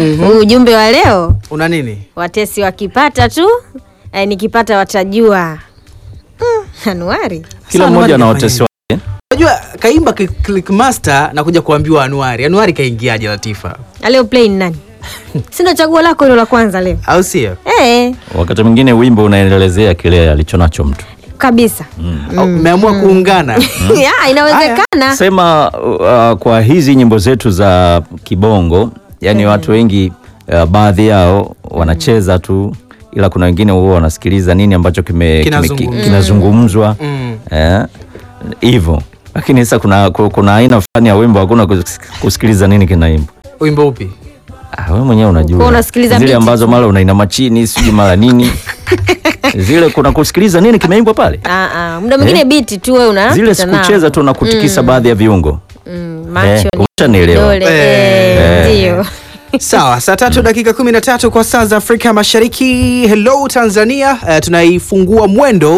Huu ujumbe wa leo Una nini? watesi wakipata tu eh, nikipata watajua mm, Anuari Kila Sasa mmoja na Anuari watesi kafanya wake. Unajua kaimba Click- Clickmaster na kuja kuambiwa Anuari. Anuari kaingiaje Latifa? aleo play ni nani sindo chaguo lako hilo la kwanza leo Au sio? eh, Wakati mwingine wimbo unaelezea kile alichonacho mtu. kabisa Au Mmeamua kuungana. ya, inawezekana Sema uh, kwa hizi nyimbo zetu za kibongo, yani watu wengi uh, baadhi yao wanacheza tu, ila kuna wengine huwa wanasikiliza nini ambacho kime- kime- ki- Kinazungumzwa. kinazungumzwa Mm. eh, hivyo. Lakini sasa kuna, kuna aina fulani ya wimbo hakuna kus- kusikiliza nini kinaimba. Wimbo upi? Ah, wewe mwenyewe unajua Kwa unasikiliza zile beat ambazo tu. mara unainama chini sijui mara nini zile kuna kusikiliza nini kimeimbwa pale Ah, ah, muda mwingine Eh? biti tu wewe una zile pita nao. sikucheza tu na kutikisa baadhi ya viungo mm, Eh, macho ni umeshanielewa. dole Eh. eh, ndio Sawa, saa tatu dakika kumi na tatu kwa saa za Afrika Mashariki. Hello Tanzania, uh, tunaifungua mwendo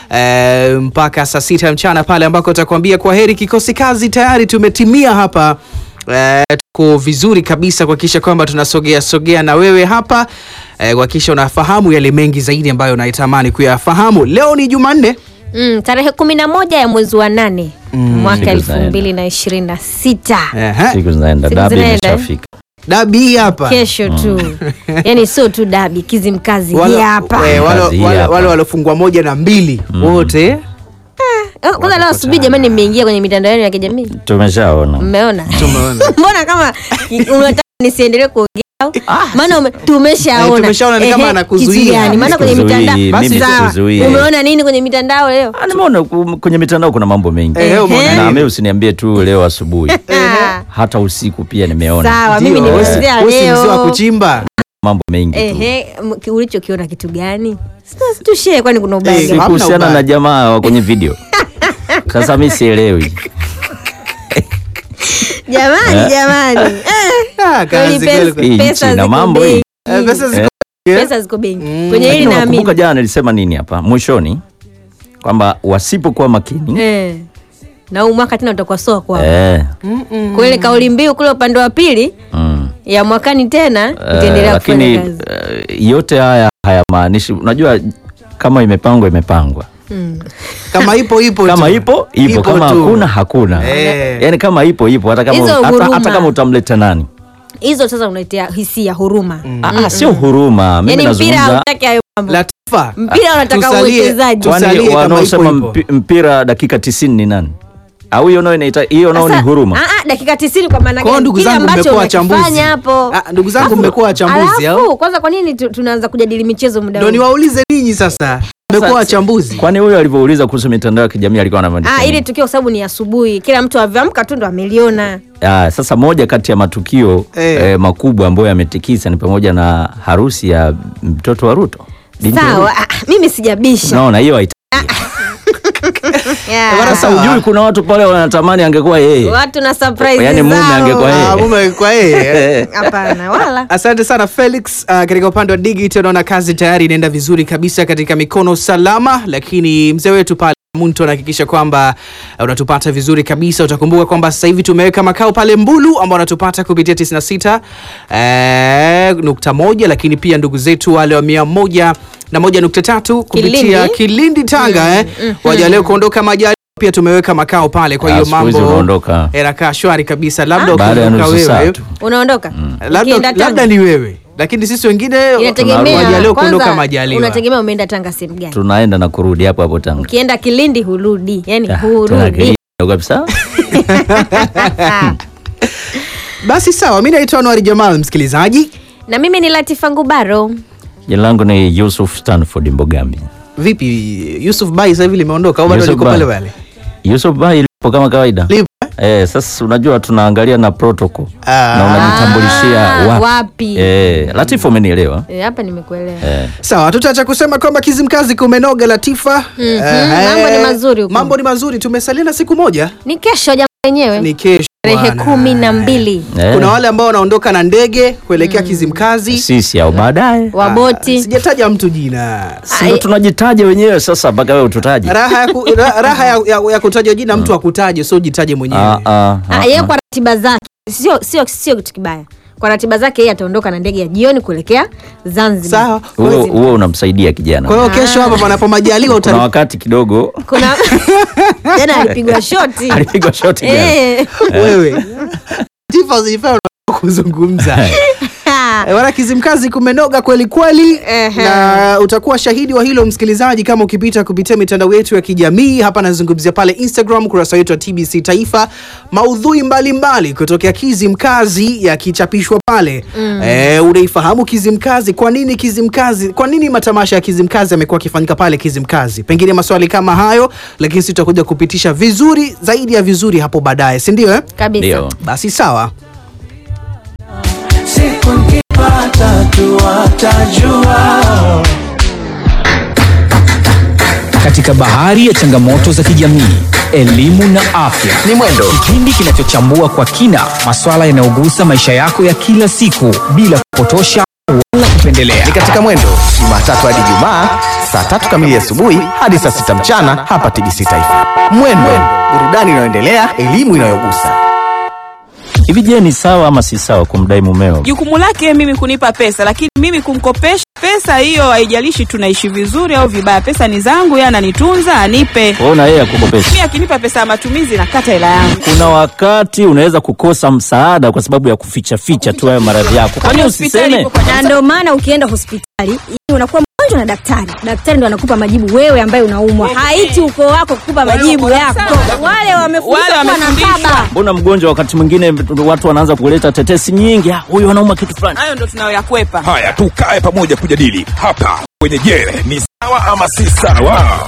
uh, mpaka saa sita mchana pale ambako utakwambia kwa heri kikosi kazi. Tayari tumetimia hapa uh, tuko vizuri kabisa kuhakikisha kwamba tunasogea sogea na wewe hapa uh, kuhakikisha unafahamu yale mengi zaidi ambayo unaitamani kuyafahamu. Leo ni Jumanne. mm, tarehe kumi na moja ya mwezi wa nane mwaka Siku elfu zinaenda. mbili na ishirini na sita Ehe, siku zinaenda Siku dabi zinaenda, eh? imeshafika dabi hii hapa kesho tu yani sio tu dabi kizimkazi Wale- hii hapa eh, wale- Kazi hii wale- hapa. wale waliofungwa moja na mbili wote Eh, kwanza leo asubuhi jamani mmeingia kwenye mitandao yenu ya kijamii tumeshaona mmeona tumeona. mbona kama unataka nisiendelee kuongea au? maana ume- tumeshaona Eh, tumeshaona ni kama Ehe, anakuzuia. kitu gani? maana kwenye Sikuzuii, mitandao mimi Sawa. sikuzuii. umeona nini kwenye mitandao leo Ah, nimeona ku- kwenye mitandao kuna mambo mengi Eh, umeona na nini? mimi usiniambie tu leo asubuhi Ah, hata usiku pia nimeona sawa mimi Ndio, nimeanzia wewe si mzee wa leo kuchimba mambo mengi tu Ehe, m- ki- ulichokiona kitu gani Sasa tushie kwani kuna ubaya Eh, gani? hamna kuhusiana ubaya. na jamaa wa kwenye video sasa mi sielewi jamani jamani Eh, Ah, kazi kweli kweli pesa- kweli. Hii pesa nchi na ziko mambo bei. hii. Eh, pesa ziko- pesa ziko benki kwenye hili Lakini unakumbuka naamini jana nilisema nini hapa mwishoni kwamba wasipokuwa makini Eh. na huu mwaka tena utakuwa soa kwao eh, kwa ile kauli mbiu kule upande wa pili mm. ya mwakani tena Eh, itaendelea lakini kufanya kazi eh, yote haya hayamaanishi unajua kama imepangwa imepangwa kama ipo ipo kama tu. ipo ipo, kama tu. hakuna hakuna Eh. yaani kama ipo ipo hata kama, Hizo hata, huruma. hata kama utamleta nani hizo sasa unaitia hisia huruma Ah, ah, sio huruma mimi yani mpira nazungumza hautaki hayo mambo Latifa mpira unataka tusalie- uwekezaji tu- kwani tusalie kama wanaosema ipo, ipo. mpi- mpira dakika tisini ni nani au hiyo nao inaita hiyo nao ni Sasa, huruma ah, ah, dakika tisini kwa maana Kwa hiyo gani ndugu kile zangu ambacho mmekuwa wachambuzi. unakifanya hapo Ah, ndugu zangu Alafu- mmekuwa wachambuzi, au? alafu, kwanza kwa nini tu- tunaanza kujadili michezo muda ndo huu niwaulize ninyi sasa mmekuwa wachambuzi kwani huyo alivyouliza kuhusu mitandao ya kijamii alikuwa Ah, anamaanisha ili nini? tukio kwa sababu ni asubuhi kila mtu avyoamka tu ndo ameliona Ah, sasa moja kati ya matukio Eh. eh, makubwa ambayo yametikisa ni pamoja na harusi ya mtoto wa Ruto Binti wa sawa Ruto. ah, mimi sijabisha Unaona hiyo haita- Yeah. Bwana, sasa Sawa. ujui kuna watu pale wanatamani angekuwa yeye watu na surprise Yaani mume zao. angekuwa yeye. Ah, mume kwa yeye hapana wala asante sana felix uh, katika upande wa digital naona kazi tayari inaenda vizuri kabisa katika mikono salama lakini mzee wetu pale muntu anahakikisha kwamba uh, unatupata vizuri kabisa utakumbuka kwamba sasa hivi tumeweka makao pale mbulu ambao wanatupata kupitia 96 eh, nukta moja lakini pia ndugu zetu wale wa mia moja na moja nukta tatu kupitia Kilindi. kilindi tanga eh, waja leo kuondoka majali pia tumeweka makao pale kwa Ah, hiyo siku hizi mambo unaondoka. yanakaa shwari kabisa labda baada ya ukikumbuka nusu saa wewe tu unaondoka labda, Ukienda labda Tanga? ni wewe lakini sisi wengine inategemea wajaleo kuondoka kwanza majaliwa unategemea umeenda tanga sehemu gani tunaenda na kurudi hapo hapo Tanga ukienda kilindi hurudi yani Ah, hurudi tunakili- kabisa basi sawa mi naitwa anuari jamal msikilizaji na mimi ni latifa ngubaro jina langu ni Yusuf Stanford Mbogambi vipi yusuf bai sasa hivi limeondoka au bado Yusuf liko Bai. pale pale Yusuf Bai lipo kama kawaida Lipo, eh, sasa unajua tunaangalia na protocol Ah. na unajitambulishia Ah, wapi, wapi. Eh, Latifu umenielewa Eh, hapa nimekuelewa eh. sawa tutaacha kusema kwamba kizimkazi kumenoga latifa Eh, mambo ni mazuri huko. mambo ni mazuri tumesalia na siku moja ni kesho jama wenyewe ni kesho tarehe bwana. kumi na mbili Eh. kuna wale ambao wanaondoka na ndege kuelekea kizimkazi sisi au baadaye Ah, waboti sijataja mtu jina sio tunajitaja wenyewe sasa mpaka wewe ututaje raha ya, ku, ra, raha ya, ya, ya kutaja jina mtu akutaje sio jitaje mwenyewe Ah, ah, ah, Ah, yeye kwa ratiba zake sio sio sio kitu kibaya kwa ratiba zake yeye ataondoka na ndege ya jioni kuelekea Zanzibar. Sawa. huo huo unamsaidia kijana Kwa hiyo kesho hapa panapo majaliwa kuna utani wakati kidogo Kuna tena alipigwa shoti alipigwa shoti gani? Eh. wewe. Tifa usijifanye unataka kuzungumza. Eh, Wana Kizimkazi kumenoga kweli kweli, Ehe. na utakuwa shahidi wa hilo msikilizaji, kama ukipita kupitia mitandao yetu ya kijamii. Hapa nazungumzia pale Instagram, kurasa wetu wa TBC Taifa, maudhui mbalimbali kutokea Kizimkazi yakichapishwa pale. Eh, unaifahamu Kizimkazi? Kwa nini Kizimkazi? Kwa nini matamasha ya Kizimkazi yamekuwa yakifanyika pale Kizimkazi? Pengine maswali kama hayo, lakini sisi tutakuja kupitisha vizuri zaidi ya vizuri hapo baadaye, si ndio? Eh? kabisa Ndio. Basi sawa. siku nkipata tu watajua katika bahari ya changamoto za kijamii elimu na afya Ni mwendo. kipindi kinachochambua kwa kina maswala yanayogusa maisha yako ya kila siku bila kupotosha wala kupendelea ni katika mwendo jumatatu hadi jumaa saa tatu kamili asubuhi hadi saa sita mchana hapa tbc taifa mwendo burudani inayoendelea elimu inayogusa hivi je ni sawa ama si sawa kumdai mumeo jukumu lake mimi kunipa pesa lakini mimi kumkopesha pesa hiyo haijalishi tunaishi vizuri au vibaya pesa ni zangu yeye ananitunza anipe Wewe na yeye akukopesha mi akinipa pesa ya matumizi nakata hela yangu kuna wakati unaweza kukosa msaada kwa sababu ya kuficha ficha tu hayo maradhi yako kwani Hospitali usiseme ipo kwa na ndio maana ukienda hospitali yani unakuwa mgonjwa na daktari daktari ndo anakupa majibu wewe ambaye unaumwa haiti ukoo wako kukupa majibu wako yako sawa. wale wamefundishwa Wale kuwa na wamefundishwa. baba mbona mgonjwa wakati mwingine watu wanaanza kuleta tetesi nyingi "Ah, huyu anauma kitu fulani hayo ndo tunayoyakwepa Haya, tukae pamoja kujadili hapa kwenye Je, ni sawa ama si sawa?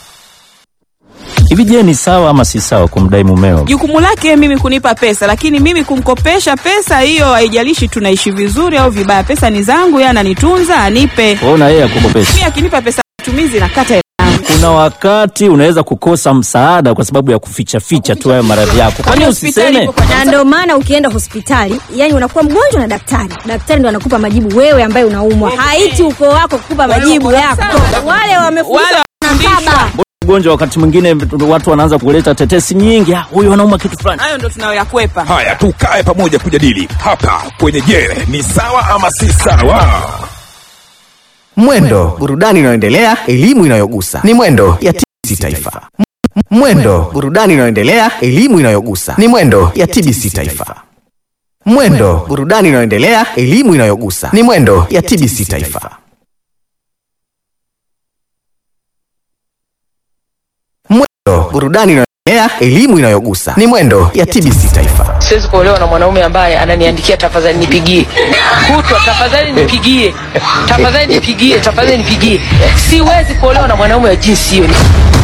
hivi je ni sawa ama si sawa kumdai mumeo jukumu lake mimi kunipa pesa lakini mimi kumkopesha pesa hiyo haijalishi tunaishi vizuri au vibaya pesa ni zangu yeye ananitunza anipe Wewe na yeye akukopesha mi akinipa pesa ya matumizi nakata hela yangu kuna wakati unaweza kukosa msaada kwa sababu ya kuficha ficha tu hayo maradhi yako kwani Hospitali usiseme ipo kwa na ndio maana ukienda hospitali yani unakuwa mgonjwa na daktari daktari ndo anakupa majibu wewe ambaye unaumwa haiti ukoo wako kukupa majibu wako yako sawa. wale wamefundishwa Wale kuwa na baba Mbona mgonjwa wakati mwingine watu wanaanza kuleta tetesi nyingi "Ah, huyu anauma kitu fulani hayo ndo tunayoyakwepa Haya, tukae pamoja kujadili hapa kwenye Je, ni sawa ama si sawa? mwendo burudani inayoendelea elimu inayogusa ni mwendo ya tbc taifa M- mwendo burudani inayoendelea elimu inayogusa ni mwendo ya tbc taifa mwendo burudani inayoendelea elimu inayogusa ni mwendo ya tbc taifa mwendo burudani inayoendelea elimu inayogusa ni mwendo ya tbc taifa siwezi kuolewa na mwanaume ambaye ananiandikia tafadhali nipigie kutwa tafadhali nipigie tafadhali nipigie tafadhali nipigie siwezi kuolewa na mwanaume wa jinsi hiyo